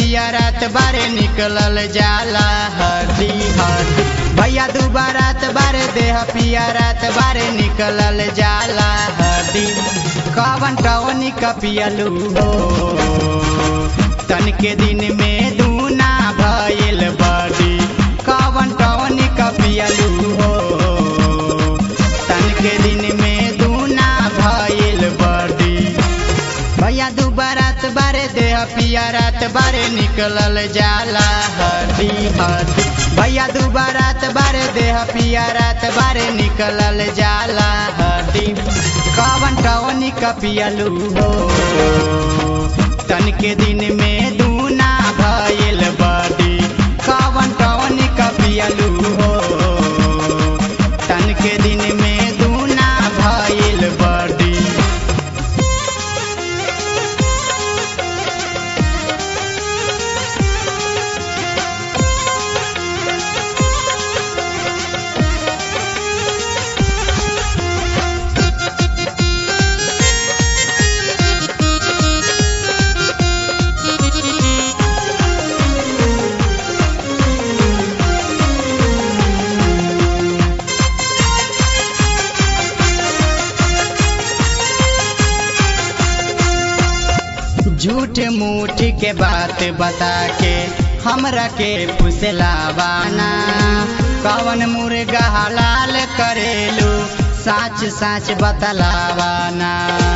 पिया रात बारे निकलल जाला हड्डी हड्डी भैया दू बारात बारे देह पिया रात बारे निकलल जाला हड्डी कवन टवनी का पियलू हो तन के दिन में दूना भइल बड़ी कवन टवनी का पियलू हो तन के दिन में दूना भइल बड़ी भैया दू बारात बारे देह पिया रात बारे निकलल जाला हड्डी हड्डी भैया दू बारात बारे देह पिया रात बारे निकलल जाला हड्डी कवन टवनी का पियलू हो तन के दिन में दूना भइल बड़ी कवन टवनी का पियलू हो तन के दिन में दूना भइल बड़ी झूठ मूठ के बात बता के हमरा के फुसलावाना कवन मुर्गा हलाल करेलू साच साच बतलावाना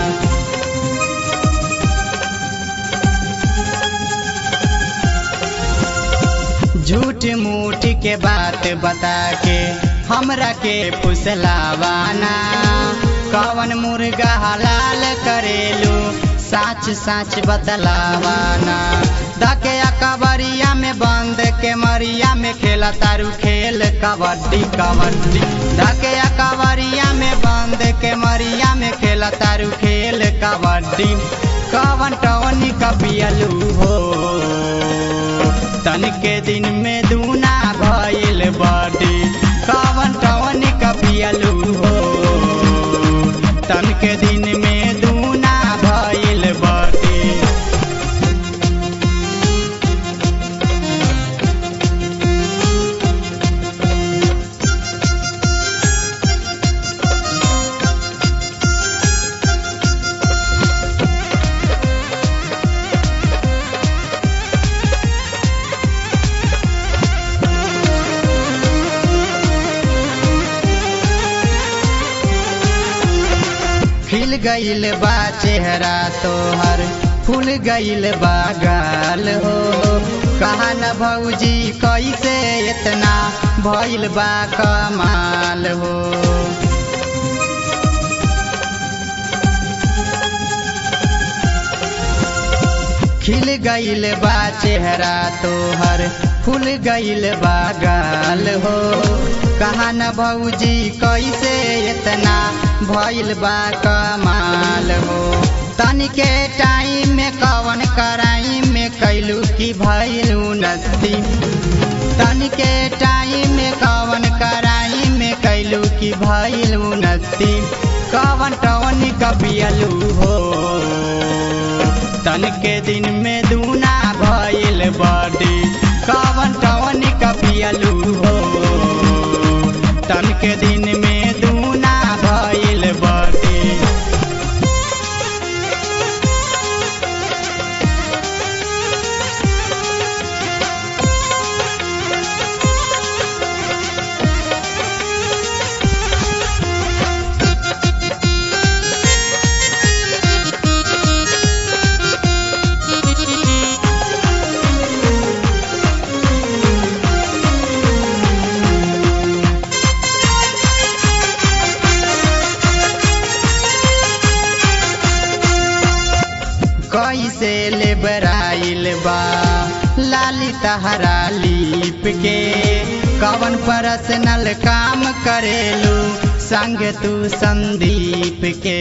झूठ मूठ के बात बता के हमरा के फुसलावाना कवन मुर्गा हलाल करेलू साच साच बतलावाना धके कबरिया में बंद के मरिया में खेला तारू खेल कबड्डी कबड्डी धके कबरिया में बंद के मरिया में खेला तारू खेल कबड्डी कवन टवनी कपियलू हो तन के दिन में दूना भइल बड़ी कवन टवनी कपियलू हो तन के दिन में दूना भइल बड़ी खिल गईल बा चेहरा तोहर फूल गईल बा गाल हो कहा न भौजी कैसे इतना भइल बा कमाल हो खिल गईल बा चेहरा तोहर फूल गईल बा गाल हो कहा न भौजी कैसे इतना भइल बा कमाल हो तनिके टाइम में कवन कराई में कैलू की भइल उन्नति तनिके टाइम में कवन कराई में कैलू की भइल उन्नति कवन टवन कपियलू हो तन के दिन में दूना भइल बड़ी कवन टवन कपियलू हो तन के दिन में दूना भइल बड़ी कैसे ले बराइल बा लाली तहरा लीप के कवन पर्सनल काम करेलू संग तू संदीप के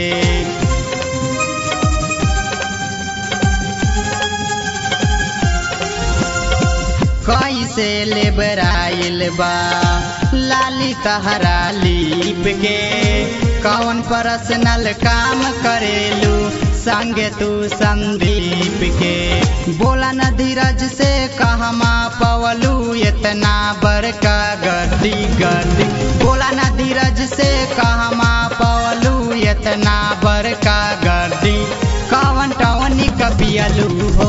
कैसे ले बराइल बा लाली तहरा लीप के कौन पर्सनल काम करेलू संग तू संदीप के बोला न धीरज से कहमा पवलू इतना बड़का गड्डी गड्डी बोला न धीरज से कहमा पवलू इतना बड़का गड्डी कवन टवनी कपियलू हो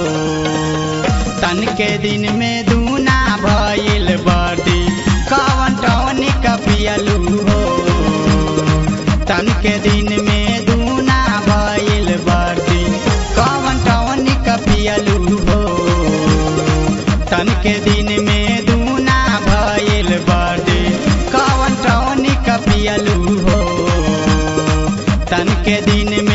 तन के दिन में दूना भइल बड़ी कवन टवनी कपियलू हो तन के दिन में दूना भइल बड़ी कवन टवनी कपियलू हो तन के दिन में दूना भइल बड़ी कवन टवनी कपियलू हो तन के दिन